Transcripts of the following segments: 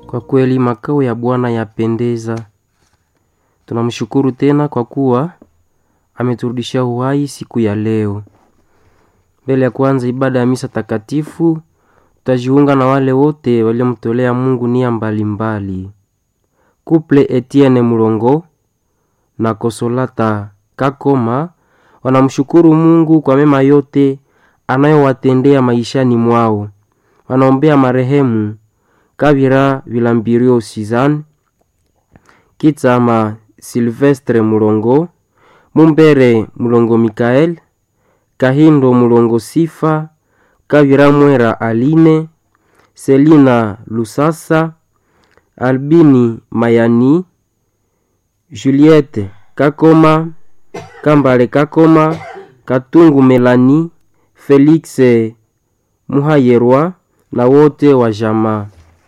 Kwa kweli makao ya Bwana yapendeza. Tunamshukuru tena kwa kuwa ameturudishia uhai siku ya leo. Mbele ya kuanza ibada ya misa takatifu, tutajiunga na wale wote waliomtolea Mungu nia mbalimbali. Kuple Etienne Mulongo na Kosolata Kakoma wanamshukuru Mungu kwa mema yote anayowatendea maishani mwao. Wanaombea marehemu Kabira Vilambirio Sizan, Kitsama Silvestre Mulongo, Mumbere Mulongo Mikael, Kahindo Mulongo Sifa, Kabira Mwera Aline, Selina Lusasa, Albini Mayani, Juliette Kakoma, Kambale Kakoma, Katungu Melani, Felix Muhayerwa na wote wa jamaa.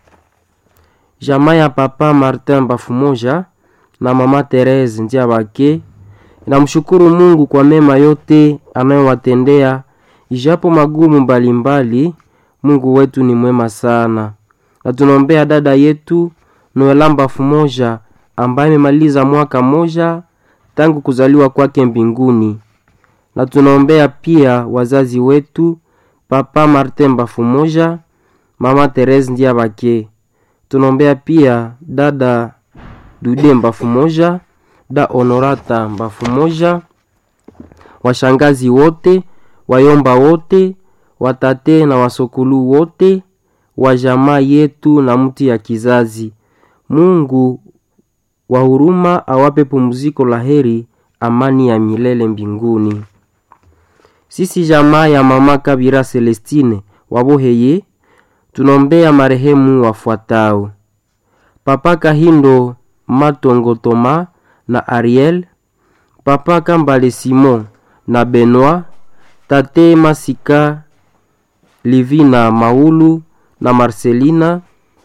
Jamaa ya papa Martin Bafumoja na mama Therese Ndiabake inamshukuru Mungu kwa mema yote anayowatendea ijapo magumu mbalimbali. Mungu wetu ni mwema sana, na tunaombea dada yetu Noela Bafumoja ambaye amemaliza mwaka moja tangu kuzaliwa kwake mbinguni, na tunaombea pia wazazi wetu papa Martin Bafumoja, mama Therese Ndiabake tunaombea pia dada Dude Mbafu moja, da Honorata Mbafu moja, washangazi wote, wayomba wote, watate na wasokulu wote wa jamaa yetu na mti ya kizazi. Mungu wa huruma awape pumziko la heri, amani ya milele mbinguni. Sisi jamaa ya mama Kabira Celestine waboheye tunaombea marehemu wafuatao: Papa Kahindo Matongo Toma na Ariel, Papa Kambale Simon na Benoit, Tate Masika Livina Maulu na Marcelina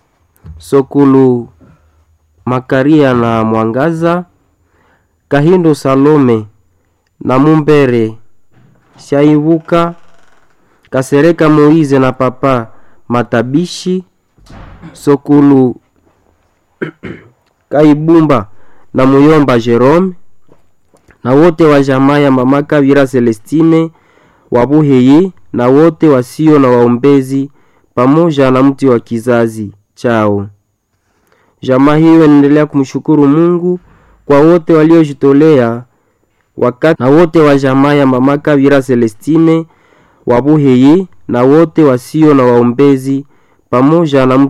Sokulu Makaria na Mwangaza, Kahindo Salome na Mumbere Shaibuka, Kasereka Moize na Papa Matabishi Sokulu Kaibumba na Muyomba Jerome na wote wa jamaa ya mama Kabira Celestine Wabuheye na wote wasio na waombezi pamoja na mti wa kizazi chao. Jamaa hiyo inaendelea kumshukuru Mungu kwa wote waliojitolea wakati na wote wa jamaa ya mama Kabira Celestine Wabuheye na wote wasio na waombezi pamoja na